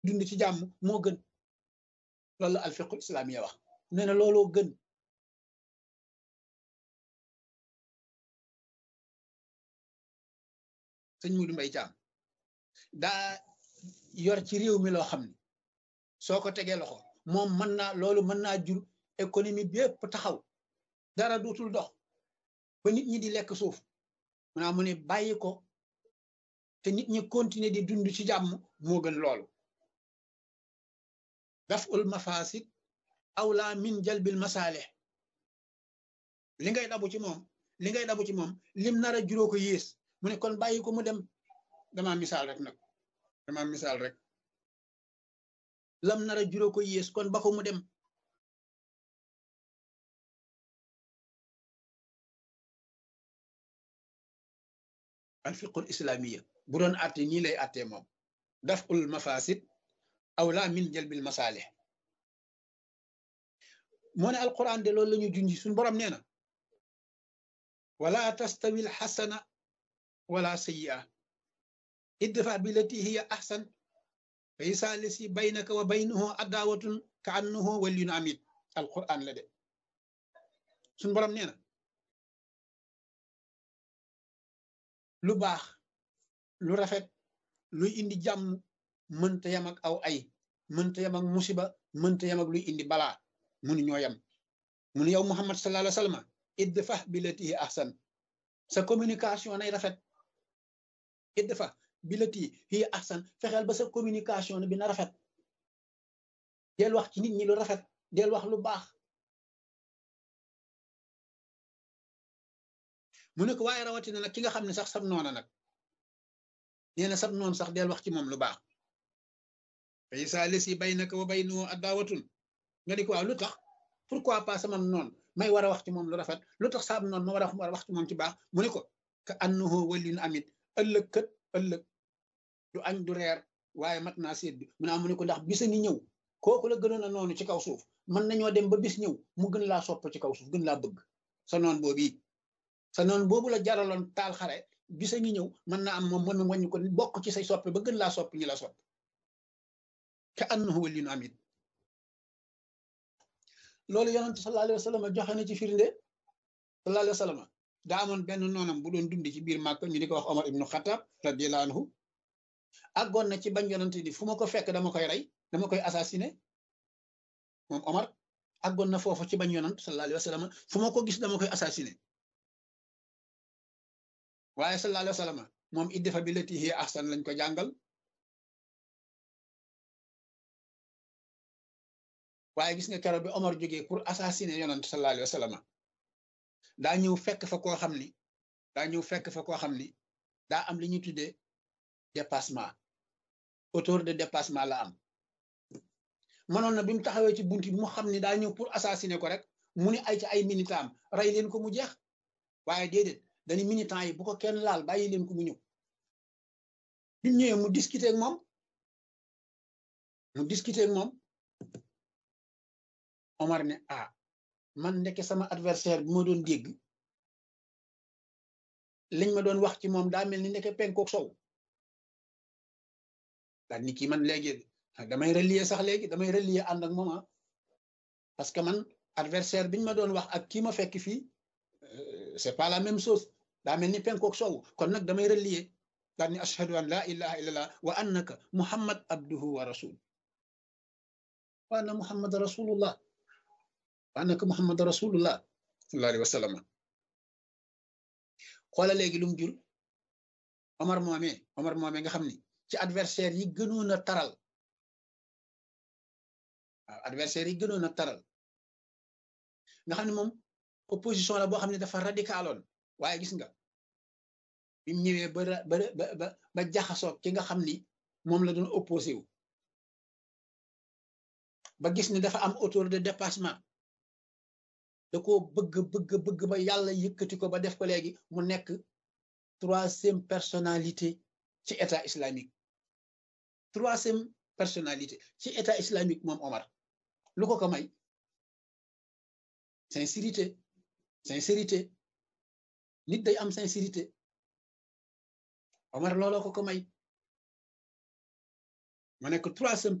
dund ci jàmm moo gën loolu la alfiqul islamiya wax nee na looloo gën sëñ Mudu Mbay Caam daa yor ci réew mi loo xam ne soo ko tegee loxo moom mën naa loolu mën naa jur économie bi yëpp taxaw dara dootul dox ba nit ñi di lekk suuf maanaam mu ne bàyyi ko te nit ñi continuer di dund ci jàmm moo gën loolu daf ul mafasid awla min jalbil masaalih li ngay dabu ci moom li ngay dabu ci moom lim nar a juróo ko yées mu ne kon bàyyi ko mu dem dama misaal rek nag dama misaal rek lam nar a juróo ko yées kon ba ko mu dem alfiqul islamiya bu doon àtte nii lay àttee moom daf ul mafasid awla min jalbil masaalih moo ne alquran de loolu la ñu junji suñ borom nee na wala tastawi alxasana wala sayyi'a idfa billati hiya ahsan fa isa lisi baynaka wa baynahu adawatun ka annahu waliyun amid alquran la de suñ borom nee na lu baax lu rafet luy indi jàmm mënta yam ak aw ay mënta yam ak musiba mënta yam ak luy indi balaa munu ñoo yam munu yow muhammad sallallahu alayhi wa sallam idfa billati hiya ahsan sa communication nay rafet idfa billati hiya ahsan fexeel ba sa communication bi na rafet del wax ci nit ñi lu rafet del wax lu baax mu ne ko waaye rawatina nag ki nga xam ne sax sab noona nag nee na sab noon sax del wax ci moom lu baax fa isa lesi baynaka wa baynahu adawatun nga di ko waaw lu tax pourquoi pas sama noon may war a wax ci moom lu rafet lu tax saab noon ma war a wax ci moom ci baax mu ne ko ka annahu waliyun amit ëllëg kët ëllëg du añ du reer waaye mat naa seet bi mu ne mu ne ko ndax bisa ngi ñëw kooku la gënoon a noonu ci kaw suuf mën nañoo dem ba bis ñëw mu gën laa sopp ci kaw suuf gën laa bëgg sa noon boobu sa noon boobu la jaraloon taal xare bisa ngi ñëw mën naa am moom mën wañu ko bokk ci say soppe ba gën laa sopp ñi la sopp ka annahu waliyun amit loolu yonent sallallahu alayhi wa sallam joxe na ci firnde sallallahu alayhi wa sallam daa amoon benn noonam bu doon dundi ci biir Màkka ñu di ko wax Omar ibnu Xattaab radiyallahu anhu àggoon na ci bañ yonent di fu ma ko fekk dama koy rey dama koy assassiné moom Omar àggoon na foofu ci bañ yonent sallallahu alayhi wa sallam fu ma ko gis dama koy assassiné waaye sallallahu alayhi wa sallam moom idfa billati hiya ahsan lañ ko jàngal waaye gis nga keroog bi Omar jógee pour assassiner yonent sallallahu alayhi wa sallam daa ñëw fekk fa koo xam ni daa ñëw fekk fa koo xam ni daa am li ñuy tuddee dépassement autour de dépassement la am mënoon na bi mu taxawee ci bunti bi mu xam ni daa ñëw pour assassiner ko rek mu ni ay ci ay militant am rey leen ko mu jeex waaye déedéet dañu militant yi bu ko kenn laal bàyyi leen ko mu ñëw bi mu ñëwee mu discuter ak moom mu discuter ak moom Omar ne ah man ndeke sama adversaire bi ma doon dégg liñ ma doon wax ci moom daa mel ni ndeke penkook sow daal ni kii man léegi damay relier sax léegi damay relier ànd ak moom ah parce que man adversaire biñ ma doon wax ak kii ma fekk fii c'est pas la même chose daa mel ni penkook sow kon nag damay relier daal ni ashhadu an la ilaha illallah wa annaka muhammad abduhu wa rasul wa anna muhammad rasulullah wa annaka muhammad rasulullah sallallahu alayhi wa sallam xoola léegi lu mu jur Omar moomee Omar moomee nga xam ni ci adversaire yi gënoon a taral waaw adversaire yi gënoon a taral nga xam ne moom opposition la boo xam ne dafa radicaloon waaye gis nga bi mu ñëwee ba ba ba ba jaxasoo ki nga xam ni moom la doon opposé wu ba gis ni dafa am autour de dépassement da ko bëgg bëgg bëgg ba yàlla yëkkati ko ba def ko léegi mu nekk troisième personnalité ci état islamique troisième personnalité ci état islamique moom Omar lu ko ko may sincérité sincérité nit day am sincérité Omar looloo ko ko may ma nekk troisième